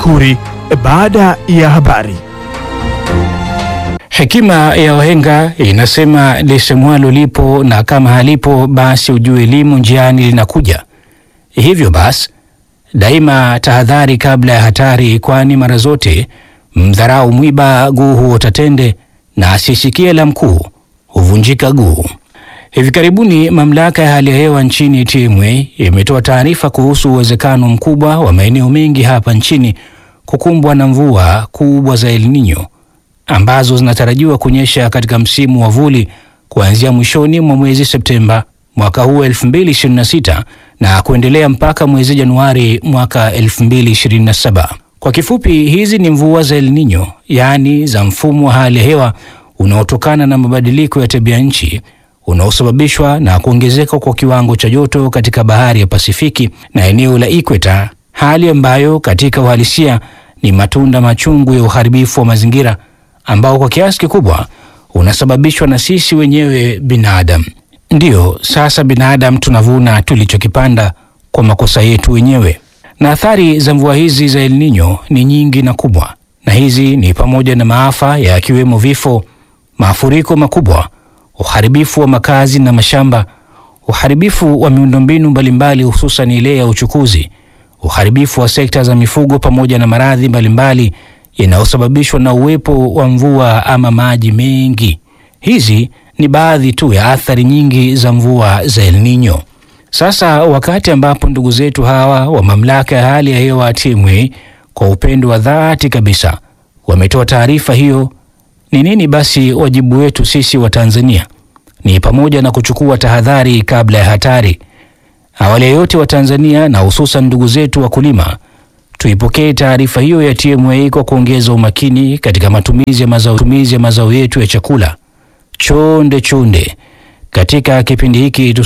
Makuri baada ya habari. Hekima ya wahenga inasema lisemwalo lipo na kama halipo basi ujue limo njiani linakuja. Hivyo basi daima tahadhari kabla ya hatari, kwani mara zote mdharau mwiba guu huota tende na asisikie la mkuu huvunjika guu. Hivi karibuni mamlaka ya hali ya hewa nchini TMA imetoa taarifa kuhusu uwezekano mkubwa wa maeneo mengi hapa nchini kukumbwa na mvua kubwa za El Nino ambazo zinatarajiwa kunyesha katika msimu wa vuli kuanzia mwishoni mwa mwezi Septemba mwaka huu 2026 na kuendelea mpaka mwezi Januari mwaka 2027. Kwa kifupi, hizi ni mvua za El Nino, yaani za mfumo wa hali ya hewa unaotokana na mabadiliko ya tabia nchi unaosababishwa na kuongezeka kwa kiwango cha joto katika bahari ya Pasifiki na eneo la Ikweta, hali ambayo katika uhalisia ni matunda machungu ya uharibifu wa mazingira ambao kwa kiasi kikubwa unasababishwa na sisi wenyewe binadamu. Ndiyo, sasa binadamu tunavuna tulichokipanda kwa makosa yetu wenyewe. Na athari za mvua hizi za El Nino ni nyingi na kubwa, na hizi ni pamoja na maafa yakiwemo vifo, mafuriko makubwa, uharibifu wa makazi na mashamba, uharibifu wa miundombinu mbalimbali, hususan ile ya uchukuzi, uharibifu wa sekta za mifugo, pamoja na maradhi mbalimbali yanayosababishwa na uwepo wa mvua ama maji mengi. Hizi ni baadhi tu ya athari nyingi za mvua za El Nino. Sasa wakati ambapo ndugu zetu hawa wa mamlaka ya hali ya hewa TMA kwa upendo wa dhati kabisa wametoa taarifa hiyo, ni nini basi wajibu wetu sisi wa Tanzania? Ni pamoja na kuchukua tahadhari kabla ya hatari. Awali ya yote, wa Tanzania na hususan ndugu zetu wakulima tuipokee taarifa hiyo ya TMA kwa kuongeza umakini katika matumizi ya mazao, matumizi ya mazao yetu ya chakula. Chonde chonde katika kipindi hiki